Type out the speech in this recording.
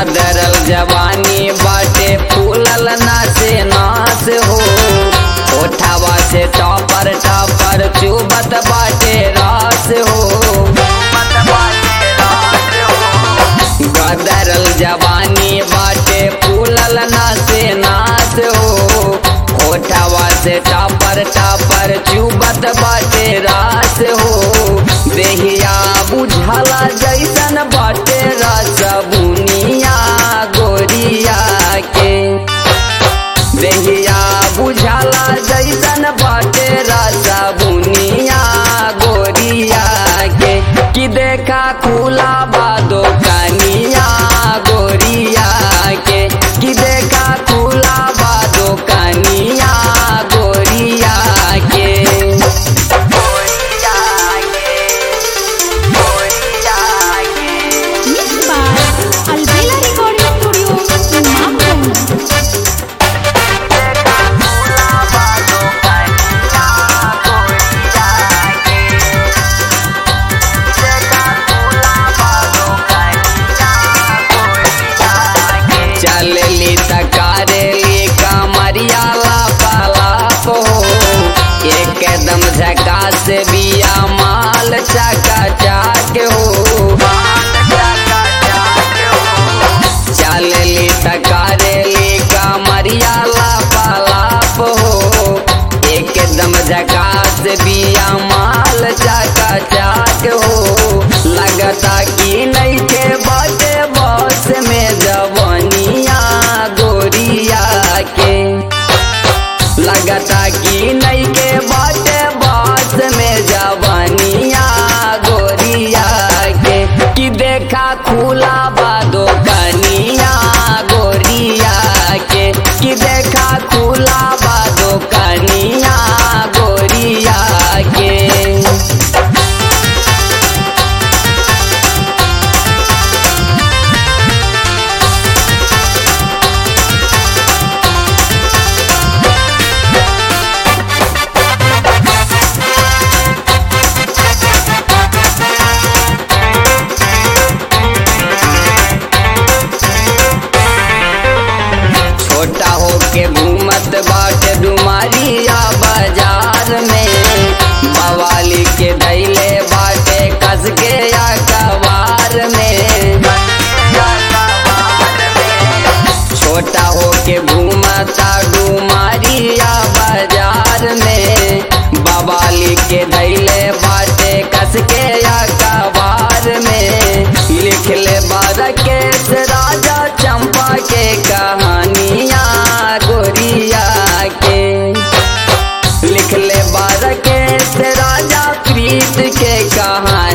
गदरल जवानी बाटे फूलल नाचे नाच हो ओठावा से टॉपर टॉपर चुबत बाटे रास हो गदरल जवानी बाटे फूलल नाचे नाच हो ओठावा से टॉपर टॉपर चुबत बाटे रास हो देहिया बुझला जैसन बाटे रस बुनिया गोरिया के देहिया बुझला जैसन बाटे रस बुनिया गोरिया के कि देखा खुला बादो कनिया गोरिया के कि देखा खुला बादो कनिया गोरिया के गोरिया के गोरिया के Mixed by Albela Recording Studio, Imamganj. चलली तकारेली कमरिया लापालाप हो एकदम झकास बिया माल चका चाक हो चलली तकारेली कमरिया लापालाप हो एकदम झकास बिया माल चका चाक हो लगता कि नहीं के बाटे बस में जवनिया गोरिया के लगता कि नहीं के बाटे बस में जवनिया गोरिया के कि देखा खुला बादो कनिया गोरिया के कि देखा खुला बादो कनिया गोरिया के छोटा होके घूमत बाटे डुमारिया बाजार में बवाली के धैले बाटे कस के या कबार में छोटा होके घूमता डुमारिया बाजार में बवाली के धैले बाटे कस के या कबार में लिख ले बारकेश राजा चंपा के कहानिया गोरिया के लिख ले बारकेश राजा प्रीत के कहानी